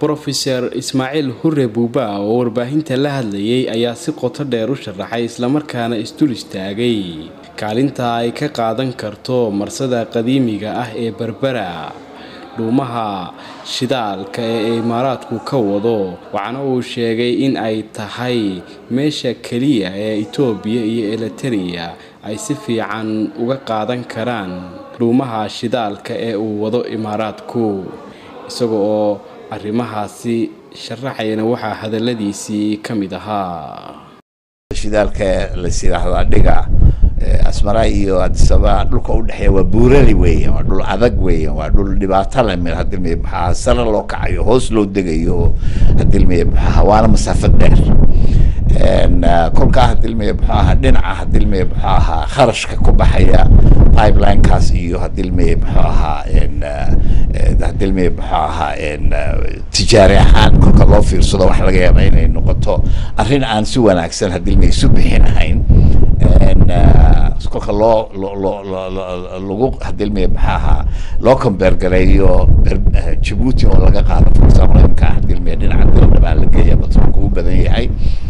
brofeser ismaaciil hure buuba oo warbaahinta la hadlayay ayaa si qoto dheer u sharaxay islamarkaana isdul istaagay kaalinta ay ka qaadan karto marsada qadiimiga ah ee berbera dhuumaha shidaalka ee imaaraadku ka wado waxaana uu sheegay in ay tahay meesha keliya ee itoobiya iyo eliteria ay si fiican uga qaadan karaan dhuumaha shidaalka ee uu wado imaaraadku isaga oo arrimahaasi sharaxayana waxaa hadaladiisii ka mid ahaa shidaalka las yidhaahdo adhiga asmara iyo adisaba dhulka udhexeeya waa buurali weeyan waa dhul adag weeyan waa dhul dhibaato le meel hadilmi maxaa sare loo kacayo hoos loo degayo hadilmi maxaa waana masaafo dheer kolkaa hadilmi muxuu ahaa dhinaca hadilmi muxuu ahaa kharashka ku baxaya pipelinekaas iyo hadilmi muxuu ahaa hadilmi muxuu ahaa tijaari ahaan kolka loo fiirsado waxa laga yaaba inay noqoto arrin aan si wanaagsan hadilmi isu bixinahayn kolka loo loo lagu hadilmi muxuu ahaa loo combeergareeyo jabuuti oo laga qaado for example imka hadilmi dhinaca dilna baa la geeya batroolka u badan yahay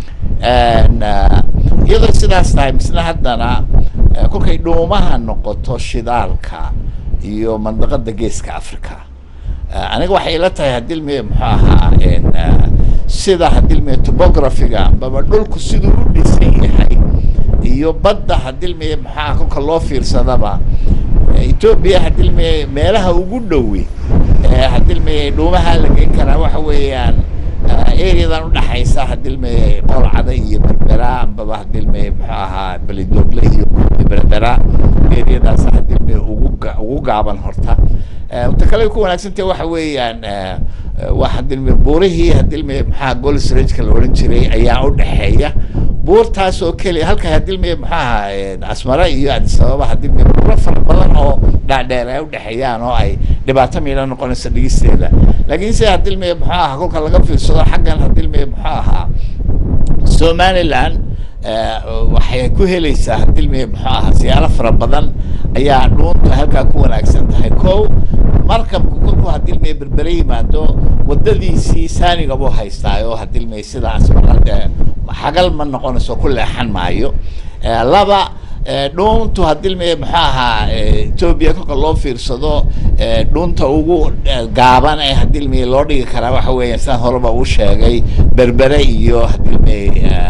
iyadoo sidaas tahay misna haddana kolkay dhuumaha noqoto shidaalka iyo mandaqada geeska africa aniga waxay ila tahay hadilmi muxuu ahaa sida hadilmi topographiga ambaba dhulku siduu u dhisan yahay iyo badda hadilmi maxaa kolka loo fiirsadaba etoobiya hadilmi meelaha ugu dhowi hadilmi dhuumaha la geyn karaa waxa weeyaan areadan udhaxaysa hadilmi qolcada iyo berbera ambaba hadilmi muxuu ahaa belidogle iyo berbera areadaas hadilmi ugu ugu gaaban horta ta kale ku wanaagsantahe waxa weeyaan waa hadilmi buurihii hadilmi maxaa golsrageka la odhan jiray ayaa udhexeeya buurtaas oo keliya halka hadilmi muxuu ahaa asmara iyo adisababa hadilmi buuro fara badan oo dhaadheer ay udhexeeyaan oo ay dhibaato miila noqonaysa dhigisteeda laakiin se hadilmi muxuu ahaa kolka laga fiirsado xaggan hadilmi muxuu ahaa somaliland waxay ku helaysaa hadilmi muxuu ahaa siyaalo fara badan ayaa dhuunta halkaa ku wanaagsan tahay ko markabku kolkuu hadilmi berbere yimaado wadadiisii saaniga buu haystaa oo hadilmi sida asmarade xagal ma noqonayso ku leexan maayo laba dhuuntu hadilmi muxuu ahaa etoobiya kolka loo fiirsado dhuunta ugu gaaban ee hadilmi loo dhigi karaa waxa weeya sidaan horeba uu sheegay berbere iyo hadilmi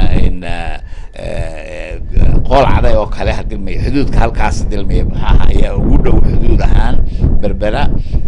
qool caday oo kale hadilmi xuduudka halkaas hadilmi muxuu ahaa ayaa ugu dhow xuduud ahaan berbera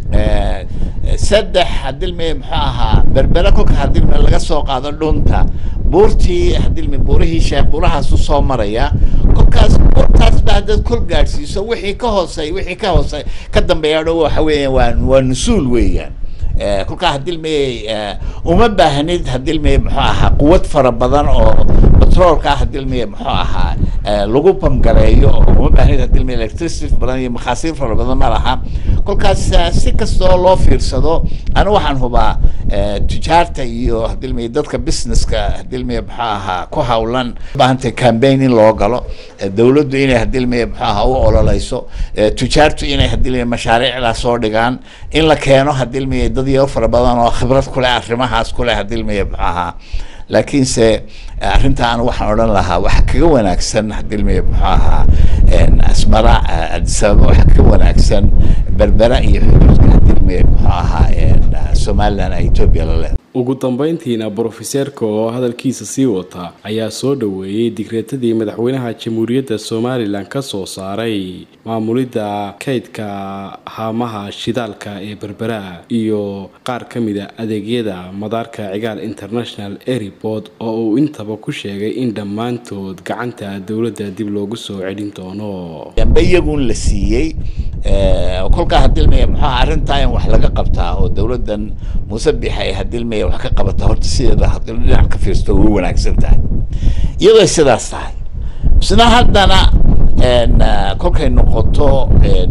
saddex hadilmi muxuu ahaa berbere kolka hadilmi laga soo qaado dhunta buurtii hadilmi buurihii sheekh buurahaas usoo maraya kolkaas buurtaas ba haddaad kol gaadhsiiso wixii ka hoosey wixii ka hoosey ka dambeeya dho waxa weeyaan waa waa nusuul weeyaan kolkaa hadilmi uma baahnid hadilmi muxuu ahaa quwad fara badan oo batroolka hadilmi muxuu ahaa lagu bamgareeyo oo uma baahnid hadilmi electricity badan iyo makhaasiir fara badan ma laha kolkaas si kastoo loo fiirsado anu waxaan hubaa tujaarta iyo hadilmi dadka businesska hadilmi muxuu ahaa ku hawlan baahantay campaign in loo galo dawladdu inay hadilmi muxuu ahaa u ololeyso tujaartu inay hadilmi mashaariicdaa soo dhigaan in la keeno hadilmi dad iyo fara badan oo khibrad kuleh arrimahaas kuleh hadilmi muxuu ahaa laakiinse arrinta anu waxaan odhan lahaa waxa kaga wanaagsan hadilmi muxuu ahaa asmara adisababa waxa kaga wanaagsan berbera iyo xuduudka hadilmi muxuu ahaa somaliland etoobiya la leedahay ugu dambeyntiina brofeseerka oo hadalkiisa sii wata ayaa soo dhoweeyey digreetadii madaxweynaha jamhuuriyadda somalilan ka soo saaray maamulidda kaydka haamaha shidaalka ee berbera iyo qaar ka mida adeegyada madaarka cigaal international airport oo uu intaba ku sheegay in dhammaantood gacanta dowladda dib loogu soo celin doono dambe iyagun la siiyey kolkaa hadilmaya muxuaha arrintaa in wax laga qabtaa oo dowladdan muuse bixay hadilmaya wax ka qabata horta sideeda hadii dhinac ka fiirsto ugu wanaagsan tahay iyadoo sidaas tahay isna haddana kolkay noqoto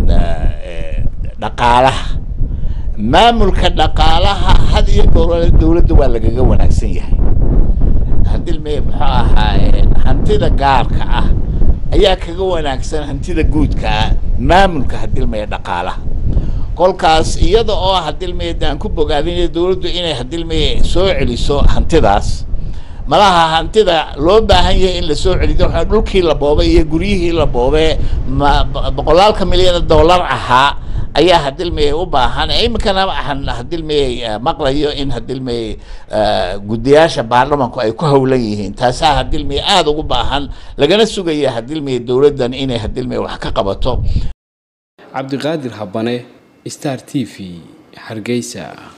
dhaqaalaha maamulka dhaqaalaha had iyo goor dowladda waa lagaga wanaagsan yahay hadilmaya muxuu ahaa hantida gaarka ah ayaa kaga wanaagsan hantida guudka ah maamulka hadilmaya dhaqaalaha kolkaas iyada oo hadilmeye aan ku bogaadinay dowladdu inay hadilmeye soo celiso hantidaas malaha hantida loo baahan yahay in la soo celiyo waxaa dhulkii la boobay iyo guryihii la boobee ma boqolaalka milyan dollar ahaa ayaa hadilmeye u baahan iminkana waxaan hadilmeye maqlayo in hadilmeye guddiyaasha baarlamanku ay ku howlan yihiin taasaa hadilmeye aada ugu baahan lagana sugaya hadilmeye dowladdan inay hadilmeye wax ka qabato cabdiqaadir habane star t v hargeysa